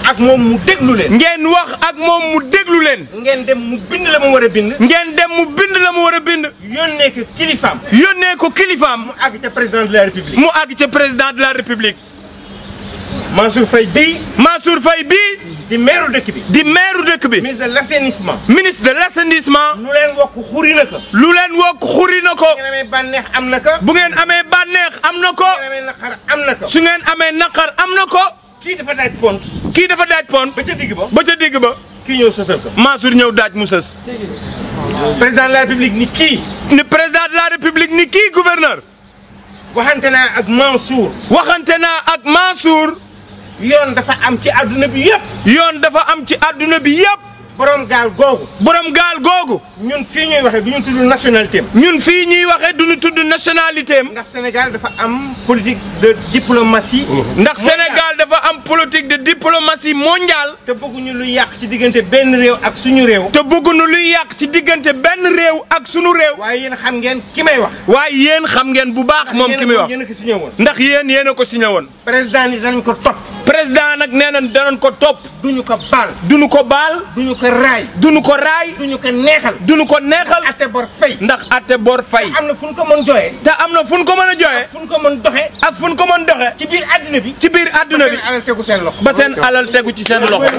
ak moom mu déglu leen. ngeen wax ak moom mu déglu leen ngeen dem mu bind la mu war a bind. ngeen dem mu bind la mu war a bind yónnee ko kilifaam. yónnee ko kilifaam mu àgg ca président de la république. mu àgg ca président de la république Mansour Faye bii Mansour Faye bii di maire dëkk bi. di maire dëkk bi ministre de l' assainissement. ministre de l' assainissement lu leen wokk xuri na ko. lu leen wokk xuri na ko ngeen amee bànneex am na ko. bu ngeen amee bànneex am na ko ngeen amee naqar am na ko. su ngeen amee naqar am na ko kii dafa daaj pont. kii dafa daaj pont ba ca digg ba. ba ca digg ba kii ñëw sësal ko. Mansour ñëw daaj mu sës président de la république ni kii. ni président de la république ni kii gouverneur waxante naa ak Mansour. waxante naa ak Mansour yoon dafa am ci àdduna bi yëpp. yoon dafa am ci àdduna bi yëpp borom gaal googu. borom gaal googu ñun fii ñuy waxee du ñu tudd nationalité am. ñun fii ñuy waxee duñu tudd nationalité am ndax Sénégal dafa am politique de diplomatie. ndax Sénégal dafa am politique de diplomatie mondiale te bëgguñu lu yàq ci diggante benn réew ak suñu réew. te bëgguñu luy yàq ci diggante benn réew ak sunu réew waaye yéen xam ngeen ki may wax. waaye yéen xam ngeen bu baax moom ki muy wax yéen a ko signé woon. ndax yéen yéen a ko signé woon président ni danañ ko topp. président nag nee na danañ ko topp duñu ko baal. duñu ko baal duñu ko raay. duñu ko raay duñu ko neexal. duñu ko neexal atte bor fay. ndax atte bor fay am na fu ñu ko mën joxe. te am na fu ñu ko mën a joxe fu ñu ko mën doxe ak fu ñu ko mën doxe ci biir àddina bi. ci biir àdduna bi seen alal tegu seen loxo. ba seen alal tegu ci seen loxo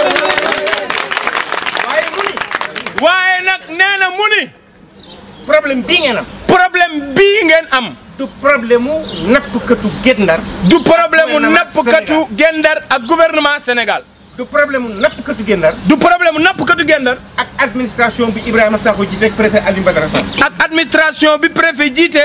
waaye mu ni waaye nag nee na mu ni problème bii ngeen am. problème bii ngeen am du problème mu nappkatu Guet Ndar. du problème mu Gouvernement nappkatu Gendar ak gouvernement Sénégal du problème mu nappkatu Guet Ndar. du problème mu nappkatu Gendar ak administration bi Ibrahima Sakho jiite ak préfet Aliou Badara Sall. ak administration bi préfet jiite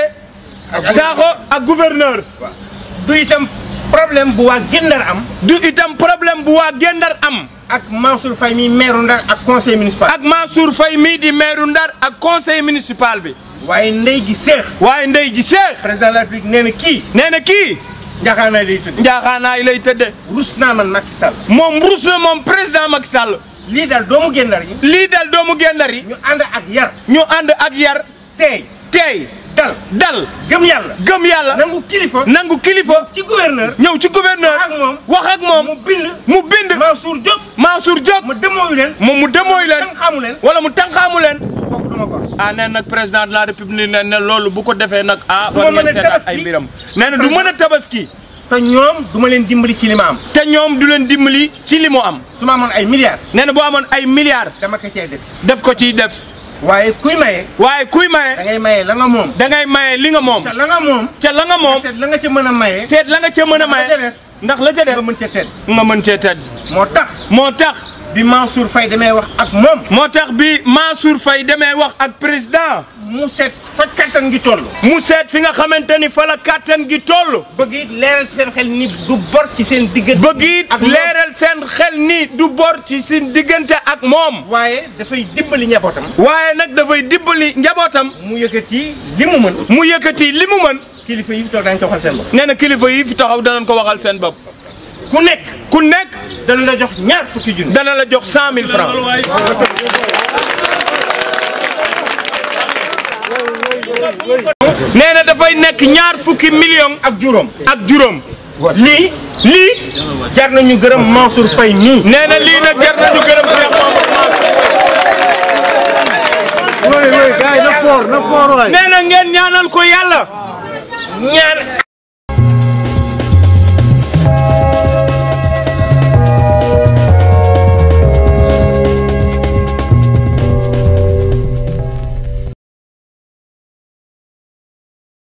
Sakho ak gouverneur du itam problème bu waa Guet Ndar am. du itam problème bu waa Gendar am ak Mansour Faye mi maire Ndar ak conseil municipal. ak Mansour Faye mii di maire Ndar ak conseil municipal bi waaye ndey gi seex. waaye ndey ji seex président de la république nee na kii. nee na kii njaxaanaay lay tudd. njaaxaanaay lay tëdde rus naa man Macky Sall. moom rus na moom président Macky Sall lii daal doomu Guet Ndar yi. lii dal doomu Gendar yi ñu ànd ak yar. ñu ànd ak yar tey tey dal dal gëm yàlla. gëm yàlla nangu kilifa. nangu kilifa ci gouverneur. ñëw ci gouverneur wax ak moom. wax ak moom mu bind. mu bind Mansour Diop. Mansour Diop mu demooyu leen. moom mu demooy leen tan xamu leen. wala mu tànqaamu leen kooku duma gor. ah nee nag président de la république ne ne loolu bu ko defee nag ah Du ma war mën a ngeen seetaat ay tabaski. mbiram nee na du mën a tabaski te ñoom du ma leen dimbali ci li ma am. te ñoom du leen dimbali ci li mu am su ma amoon ay milliards. nee na boo amoon ay milliards dama ko cee des. def ko ciy def waaye kuy maye. waaye kuy da maye ngay maye la nga moom. da ngay maye li nga moom te la nga moom. ca la nga moom seet la nga ca mën a maye. seet la nga ca mën a la ca maye des. ndax la ca des nga mën ca tedd. nga mën cee tedd moo tax moo tax bi Mansour Faye demee wax ak moom. moo tax bi Mansour Faye demee wax ak président mu seet fa kattan gi toll. mu seet fi nga xamante ni fa la kàttan gi toll bëgg it leeral ci seen xel ni du bor ci seen diggante. bëgg it ak moom. leeral seen xel ni du bor ci seen diggante ak moom waaye dafay dimbali njabootam. waaye nag dafay dimbali njabootam mu yëkkati li mu mën. mu yëkkati li mu mën kilifa yi fi toog dañ ko waxal seen bopp. nee na kilifa yi fi taxaw danañ ko waxal seen bopp ku nekk ku nekk dana la jox ñaar fukki junni. dana la jox cent mille francs nee na dafay nekk ñaar fukki million ak juróom. ak juróom lii lii jar nañu gërëm Mansour Faye nii. nee na lii nag jar nañu gërëm Cheikh Mamadou Mansour nee na ngeen ñaanal ko yàlla ñaan